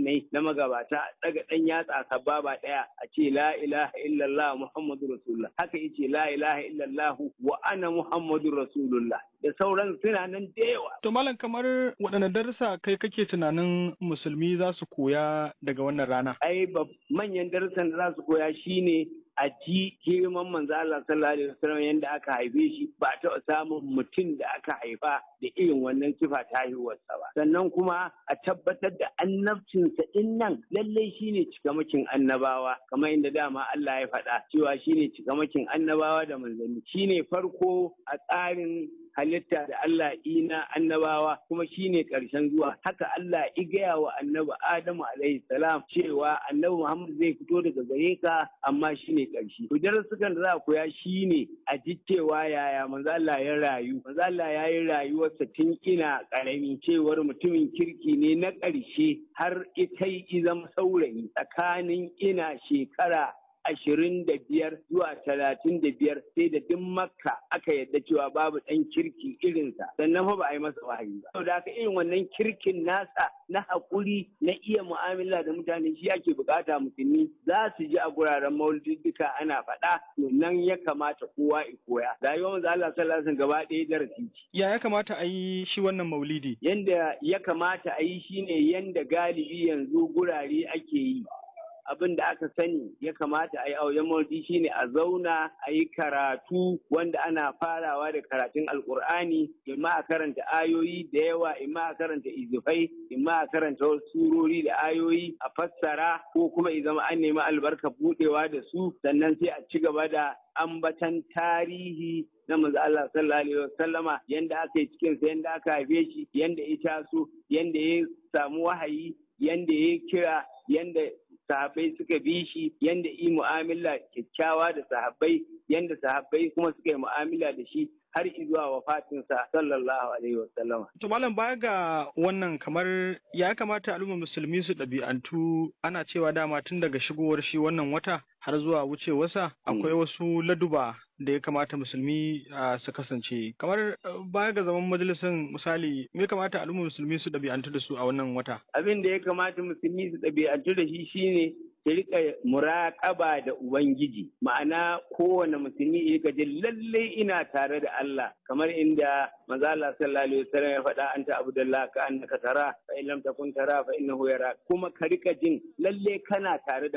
addinai na magabata daga dan yatsa sababa daya a ce la ilaha illallah muhammadu rasulullah haka yace la ilaha illallah wa ana muhammadu rasulullah da sauran suna nan da yawa To malam kamar waɗanne darussa kai kake tunanin musulmi za su koya daga wannan rana? ai manyan darussan da za su koya shine a ji girman manzo Allah sallallahu alaihi wasallam yanda aka haife shi ba a taɓa samun mutum da aka haifa da irin wannan sifa ta haihuwarsa ba sannan kuma a tabbatar da annabcinsa din nan lallai shine cikamakin annabawa kamar inda dama Allah ya faɗa cewa shine cikamakin annabawa da manzanni shine farko a tsarin halitta da Allah ina annabawa kuma shine ƙarshen zuwa haka Allah i gaya wa annabi Adamu alaihi salam cewa annabi Muhammad zai fito daga gare ka amma shine ƙarshe to darasukan da za a koya shine a ji cewa yaya manzo Allah ya rayu manzo Allah ya yi rayuwarsa tun ina ƙarami cewar mutumin kirki ne na ƙarshe har ita yi zama saurayi tsakanin ina shekara ashirin da biyar zuwa talatin da biyar sai da duk makka aka yadda cewa babu ɗan kirki irinsa sannan fa ba a yi masa wahayi ba saboda haka irin wannan kirkin nasa na haƙuri na iya mu'amala da mutane shi ake bukata musulmi za su ji a guraren maulidika ana faɗa to nan ya kamata kowa ya koya rayuwar manzo Allah sallallahu alaihi gaba ɗaya darasi ce Ya ya kamata a yi shi wannan maulidi? yanda ya kamata a yi shine yanda galibi yanzu gurare ake yi abin da aka sani ya kamata a yi a wajen maulidi shine a zauna a yi karatu wanda ana farawa da karatun alkur'ani imma a karanta ayoyi da yawa imma a karanta izufai imma a karanta wasu surori da ayoyi a fassara ko kuma zama an nemi albarka budewa da su sannan sai a ci gaba da ambatan tarihi na manzo Allah sallallahu alaihi wasallama yanda aka yi cikin sa yanda aka haife shi yanda ya taso yanda ya samu wahayi yanda ya kira yanda sahabbai suka bi shi yanda yi mu'amala kyakkyawa da sahabbai yanda sahabbai kuma suka yi mu'amala da shi har zuwa wafatinsa sallallahu alaihi wasallam. To malam baya ga wannan kamar ya kamata al'ummar musulmi su ɗabi'antu ana cewa dama tun daga shigowar shi wannan wata har zuwa wucewarsa akwai wasu laduba da ya kamata musulmi su kasance kamar baya ga zaman majalisar misali me kamata al'ummar musulmi su ɗabi'antu da su a wannan wata abin da ya kamata musulmi su ɗabi'antu da shi shine su rika muraƙaba da Ubangiji ma'ana kowane musulmi ya rika jin lallai ina tare da Allah kamar inda manzo Allah sallallahu alaihi wasallam ya faɗa anta abdullah ka annaka tara fa in lam takun tara fa innahu yara kuma ka rika jin lallai kana tare da